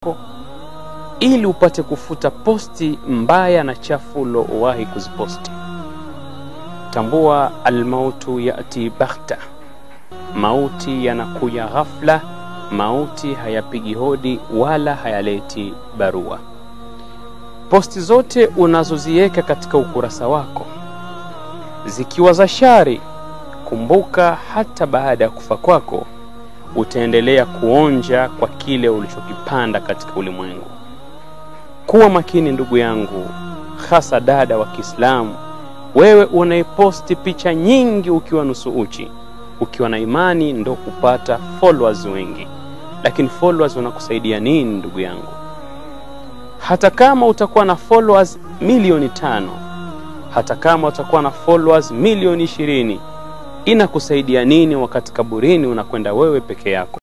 wako ili upate kufuta posti mbaya na chafu ulowahi kuziposti. Tambua, almautu yati baghta, mauti yanakuja ghafla. Mauti hayapigi hodi wala hayaleti barua. Posti zote unazoziweka katika ukurasa wako zikiwa za shari, kumbuka, hata baada ya kufa kwako utaendelea kuonja kwa kile ulichokipanda katika ulimwengu. Kuwa makini ndugu yangu, hasa dada wa Kiislamu, wewe unaiposti picha nyingi ukiwa nusu uchi, ukiwa na imani ndo kupata followers wengi, lakini followers wanakusaidia nini ndugu yangu? Hata kama utakuwa na followers milioni tano, hata kama utakuwa na followers milioni ishirini, inakusaidia nini wakati kaburini unakwenda wewe peke yako?